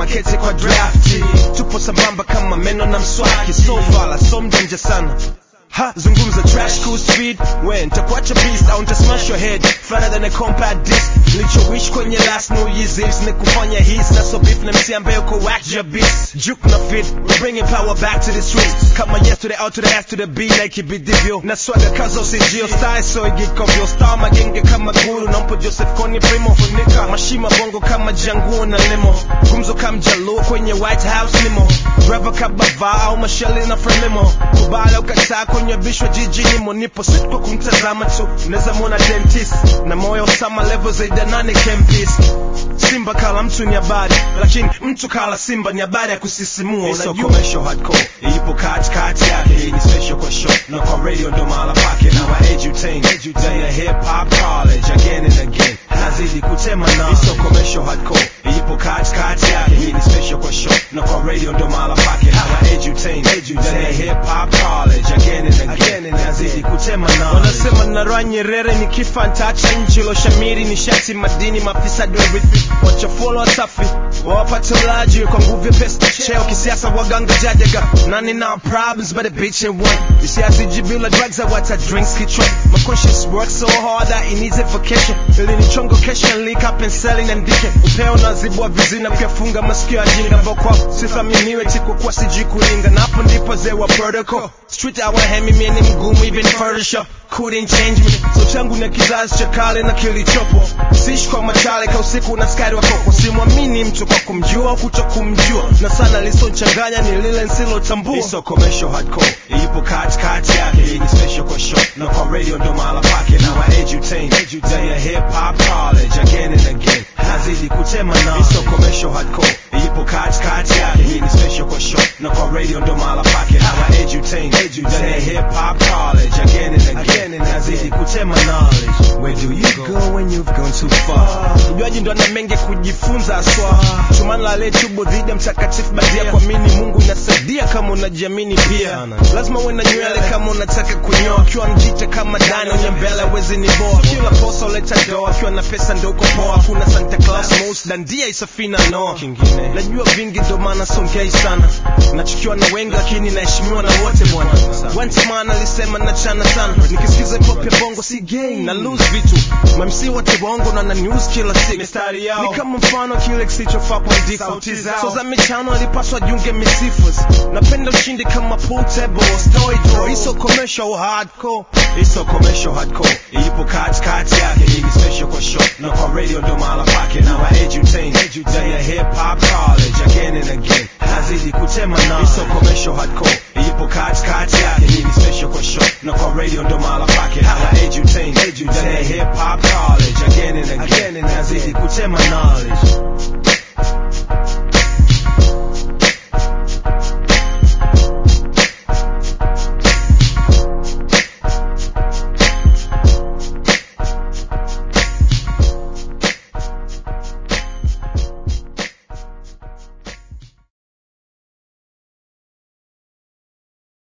makete kwa drafti tupo sambamba kama meno na mswaki so fala so mjanja sana Ha, zungumza trash cool speed we nitakuacha beast au nitasmash your head flatter than a compact disc nilichowish kwenye last new year's Eves ni kufanya hits na so beef na msi ambaye uko whack your beats juke na fit we're bringing power back to the streets kama yes to the out to the ass to the B like ibidivyo na swaga kazo sijio style so igikovyo star magenge kama guru nampo Joseph Kony primo funika mashima bongo kama janguo na limo gumzo kama jaluo kwenye White House limo driver kabava au mashali na frelimo kubala ukataa kwenye bishwa jijini monipo sit kwa kumtazama tu naweza mwona dentist na moyo sama level zaidi ya nane kempis simba kala mtu ni habari lakini mtu kala simba ni habari ya kusisimua It's so unajua commercial hardcore ipo kati kati yake hii ni special kwa show na kwa radio ndo mahala pake na wa edutain ndani ya hip hop college again and again nazidi kutema na It's so commercial hardcore ipo kati kati yake hii ni special kwa show na kwa radio ndo mahala pake na wa edutain ndani ya hip hop college again and again nazidi kutema na wanasema narwa nyerere ni kifa ntacha nchi loshamiri ni shati madini mafisadi warithi wachafuola wasafi wawapate ulaji kwa nguvu ya pesa cheo kisiasa waganga jajaga nani now problems but a bitch and one isiasi jibila drugs I water drinks kichwa my conscience works so hard that it needs a vacation ili ni chongo cash and leak up and selling and dike upeo nazibwa vizina kuyafunga masikio ya jinga vokwa sithaminiwe tiku kwa sijui kulinga na hapo ndipo zewa protocol street awahemi mie ni mgumu even photoshop couldn't change me so changu na kizazi cha kale na kilichopo siishi kwa machale ka usiku na skari wa koko simwamini mtu kwa kumjua au kuto kumjua na sana lisonchanganya ni lile nsilotambua It's so commercial hardcore ipo kati kati yake hii ni special kwa show na kwa radio ndo mahala pake na wa edutain ndani ya hip hop college again and again nazidi kutema na It's so commercial hardcore ipo kati kati yake hii ni special kwa show na kwa radio ndo mahala pake na wa edutain ndani ya hip hop college again and again nazidi kutema knowledge where do you go when you've gone too far mjuaji ndo ana mengi ya kujifunza aswa chumani la letubo dhidi ya mtakatifu badia kuamini mungu inasaidia kama unajiamini pia lazima uwe na nywele kama unataka kunyoa akiwa mjita kama dani onye mbele wezi ni boa kila posa uleta doa akiwa na pesa ndo uko poa kuna santa claus mos dandia isafina noa Kingine. najua vingi ndo maana songei sana nachukiwa na wengi lakini naheshimiwa na wote bwana wantamana alisema nachana sana nikisikiza pop ya bongo si gay na lose vitu mamsi wote bongo na na news kila siku Mistari yao. ni kama mfano kile kisichofaa kuandikwa Sauti zao. so za michano alipaswa junge misifus napenda ushindi kama pool table story draw iso commercial hardcore It's so commercial hardcore ipo kati kati yake hii ni special kwa show na kwa radio ndo mahala pake na wa edutain ndani ya hip hop college again and again nazidi kutema na It's so commercial hardcore ipo kati kati yake hii ni special kwa show na kwa radio ndo mahala pake na wa edutain ndani ya hip hop college again and again nazidi kutema knowledge